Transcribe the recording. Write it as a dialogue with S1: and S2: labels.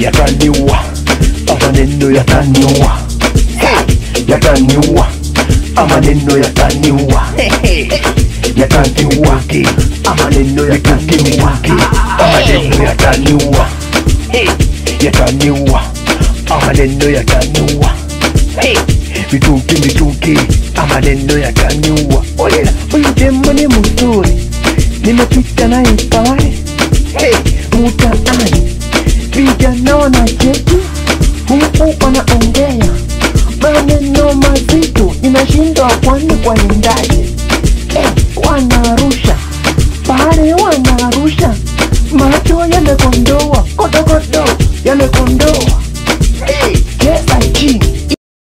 S1: yataniua maneno yataniua yataniua maneno yataniua yataniua maneno yataniua maneno yataniua yataniua maneno yataniua mitungi mitungi maneno yataniua olela huyu demo ni mzuri nimepita naye pale hey, mtaani vijana wanacheki huku wanaongea maneno mazito inashindwa kwani kwa endaje